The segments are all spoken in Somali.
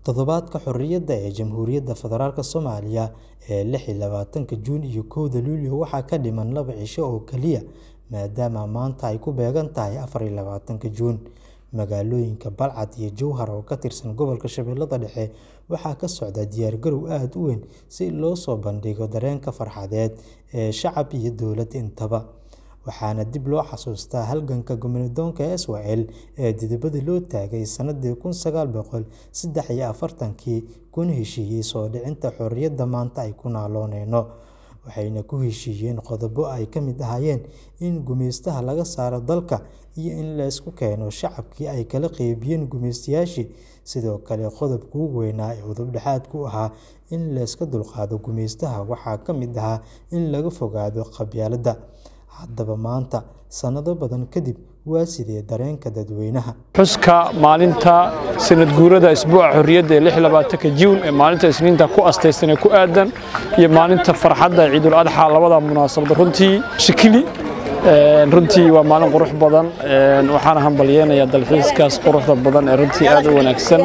Toddobaadka Xorriyadda ee Jamhuuriyadda Federaalk Soomaaliya ee lix iyo labatanka Juun iyo kowda Luulyo waxaa ka dhiman laba cisho oo kaliya maadaama maanta ay ku beegan tahay afar iyo labatanka Juun. Magaalooyinka Balcad iyo Jowhar oo ka tirsan gobolka Shabeellaha Dhexe waxaa ka socda diyaargarow aad u weyn si loo soo bandhigo dareenka farxadeed ee shacab iyo dowlad intaba. Waxaana dib loo xasuustaa halganka gumeydoonka SYL ee dibadda loo taagay sanadii kun sagaal boqol sedex iyo afartankii kuna heshiiyay soo dhicinta xorriyadda maanta aynu ku naaloonayno. Waxayna ku heshiiyeen qodobo ay ka mid ahaayeen in gumeystaha laga saaro dalka iyo in la isku keeno shacabkii ay kala qaybiyeen gumeystayaashii. Sidoo kale, qodobka ugu weynaa ee udub-dhexaadka u ahaa in la iska dulqaado gumeystaha waxaa ka mid ahaa in laga fogaado qabyaaladda. Haddaba maanta, sanado badan kadib, waa sidee dareenka dadweynaha? Xuska maalinta sanad guurada Isbuuca Xorriyadda ee lix iyo labatanka Juun ee maalinta Isniinta ku astaysan ee ku aadan iyo maalinta farxadda ee Ciidul Adxaa labada munaasabad runtii shikili runtii waa maalin qurux badan waxaana hambalyeynayaa dalxiiskaas quruxda badan ee runtii aad u wanaagsan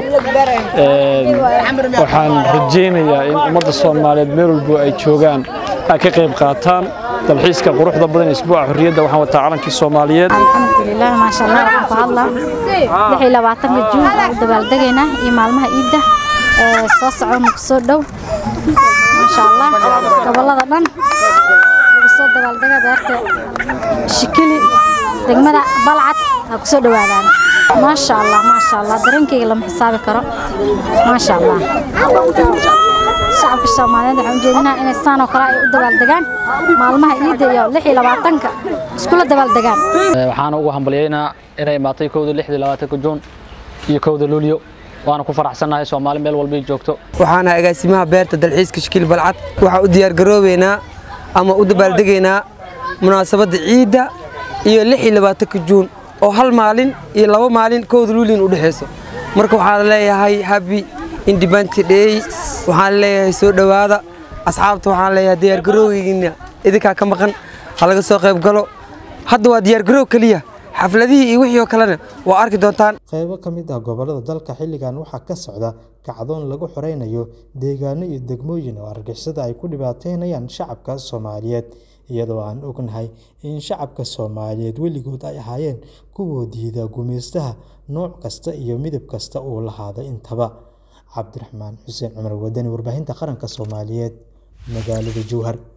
waxaan rajeynayaa in ummadda Soomaaliyeed meel walba ay joogaan ay ka qayb qaataan dalxiiska quruxda badan ee Isbuuca Xorriyadda waxaan wataa calankii Soomaaliyeed alxamdulilah maasha allah waxaan ku hadlaa lix iyo labaatanka juun aan u dabaaldegaynaa iyo maalmaha ciidda ee soo socda nagu soo dhow maasha allah gobollada dhan lagu soo dabaaldega beerta shikili degmada balcad ha ku soo dhowaadaan maasha allah maasha allah dareenkayga lama xisaabi karo maasha allah shacabka Soomaaliyeed waxaan u jeedinaa inay saan oo kale ay u dabaaldegaan maalmaha ciidda iyo lix iyo labaatanka iskula dabaaldegaan waxaana ugu hambalyeynaa inay imaatay kowda lix iyo labaatanka juun iyo kowda luulyo waana ku faraxsannahay Soomaali meel walba ay joogto waxaana agaasimaha beerta dalxiiska shikil balcad waxaa u diyaar garoobeynaa ama u dabaaldegaynaa munaasabadda ciidda iyo lix iyo labaatanka juun oo hal maalin iyo laba maalin kowda luulyin u dhexeyso marka waxaan leeyahay happy independent day waxaan leeyahay soo dhowaada asxaabta waxaan leeyahay diyaargarowgiina idinkaa ka maqan ha laga soo qayb galo hadda waa diyaargarow keliya xafladihii iyo wixii oo kalena waa arki doontaan Qaybo ka mid ah gobollada dalka xilligan waxaa ka socda kacdoon lagu xoreynayo deegaano iyo degmooyin oo argagixisada ay ku dhibaateynayaan shacabka Soomaaliyeed iyadoo aan ognahay in shacabka Soomaaliyeed weligood ay ahaayeen kuwa diida gumeystaha nooc kasta iyo midab kasta uu lahaado intaba. Cabdiraxmaan Xuseen Cumar Wadani, Warbaahinta Qaranka Soomaaliyeed, magaalada Jowhar.